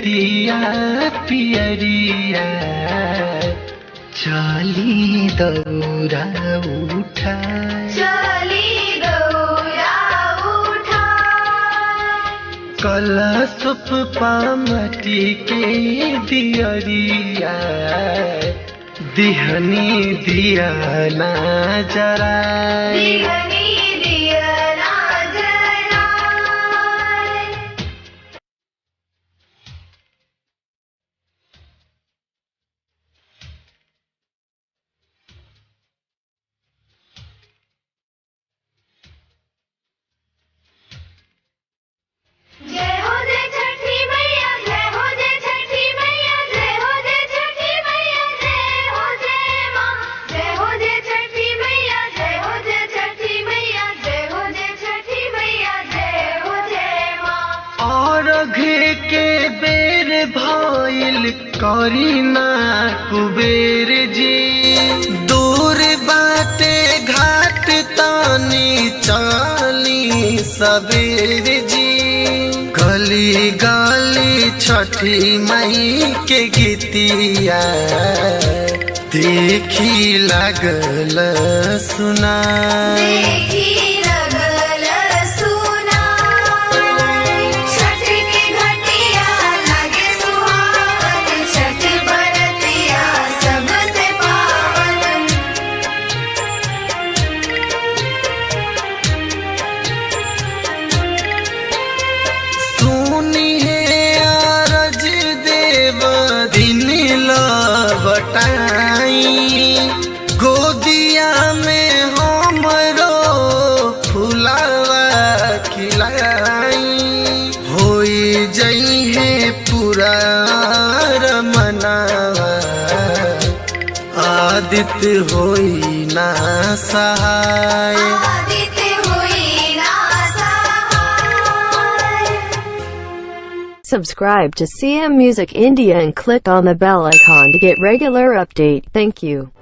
धोतिया पियरिया चली दौरा उठा चली गौरा उठा कलशुप पामती के दियरिया दिहनी दिया ना जरा दिगनी दिया ना जलाए जय हो जय छठी मैया जय हो जय छठी मैया जय हो जय छठी मैया जय हो जय माँ जय हो जय छठी मैया जय हो जय छठी मैया जय हो जय छठी मैया जय हो जय माँ और घे के बेर भइल करीना कुबेर जी दूर बाटे घाट तानी चाली सबेर जी गली गली छठी मई के गीतिया देखी लागल सुना देखी लगल सुना छठ के घटिया लगे सुहावन छठ बरतिया सबसे पावन सुनी है अरज देव दिन लबटाई गोदिया में हमरो फुलावा खिलाई होई जई है पूरा रमनावा आदित्य होई ना सहाय आदित्य हुई ना सहाय Subscribe to CM Music India and click on the bell icon to get regular update. Thank you.